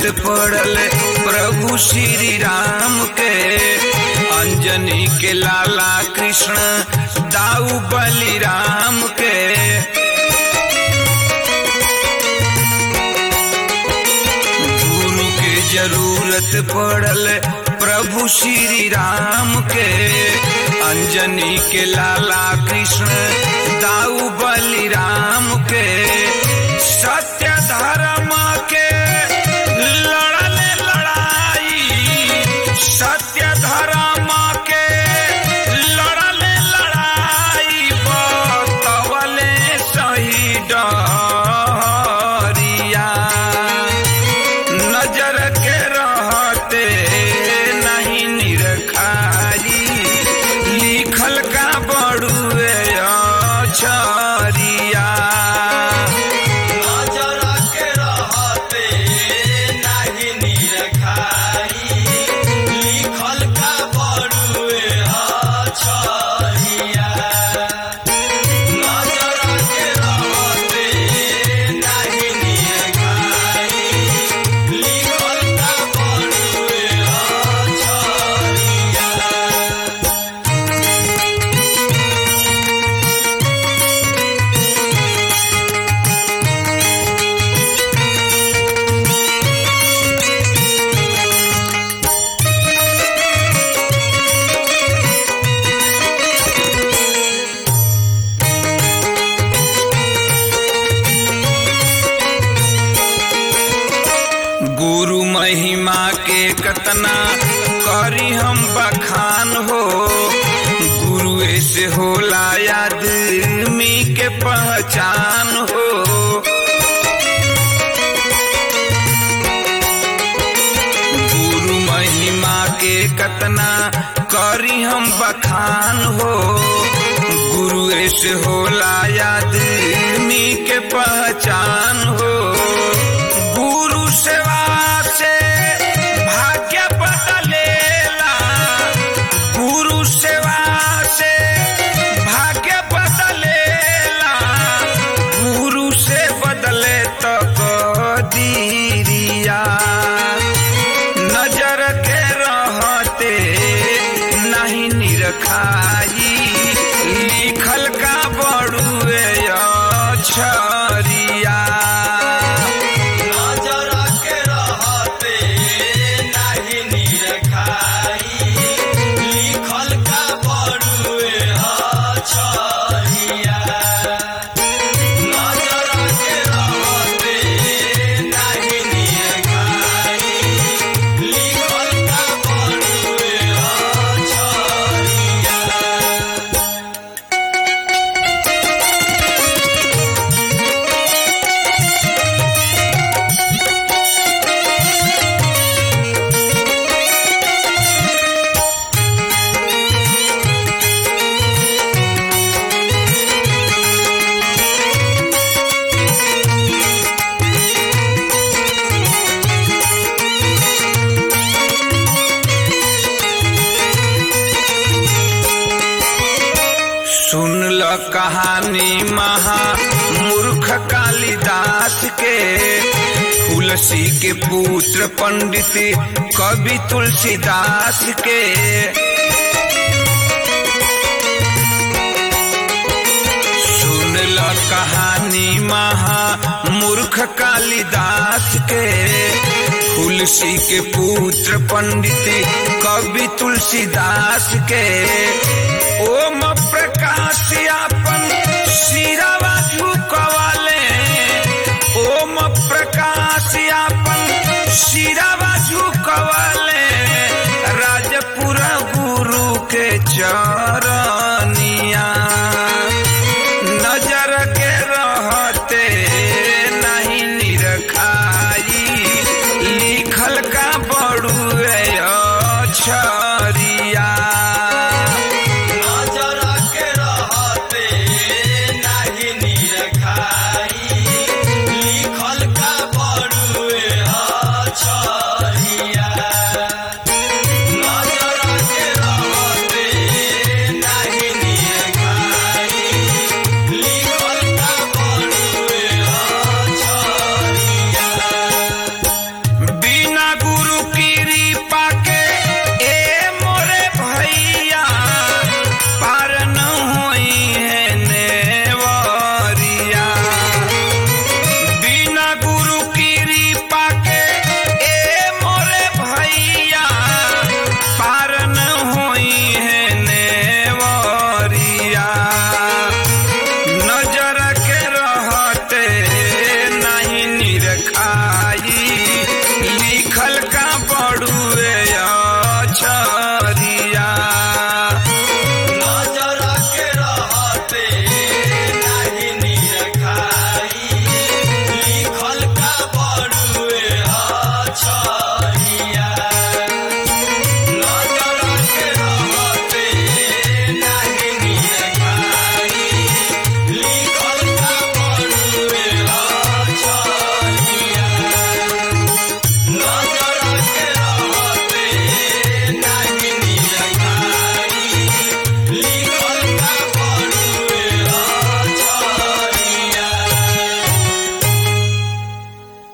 पड़ल प्रभु श्री राम के अंजनी के लाला कृष्ण दाऊ बलिराम के गुरु के जरूरत पड़ल प्रभु श्री राम के अंजनी के लाला कृष्ण दाऊ बलिराम के सत्य धर्म के लड़ल लड़ाई सत्य धर्म के लड़ल लड़ाई बतवले सही डरिया नजर के रहते नहीं निरखाई लिखल का बड़ुए छरिया नजर के रहते नाही निरखाई लिखल का बड़ुए छरिया नजर के रहते नाही निरखाई लिखल का बड़ुए छरिया गुरु महिमा के कतना करी हम बखान हो गुरु से होला आदमी के पहचान हो गुरु महिमा के कतना करी हम बखान हो गुरु से होला आदमी के पहचान हो गुरु सेवा से भाग्य बदलेला गुरु सेवा से भाग्य बदलेला गुरु से बदले तो कदीरिया नजर के रहते नहीं निरखाई लिखल का बड़ुए छरिया नजर के रहते नाही निरखाई लिखल का बड़ुए छरिया नजर के रहते नाही निरखाई लिखल का बड़ुए छरिया सुन ल कहानी महा मूर्ख कालिदास के तुलसी के पुत्र पंडित कवि तुलसीदास के सुन ल कहानी महा मूर्ख कालिदास के तुलसी के पुत्र पंडित कवि तुलसीदास के ओम प्रकाश अपन सिरवा झुकवाले ओम प्रकाश अपन सिरवा झुकवाले राजपुर गुरु के चरण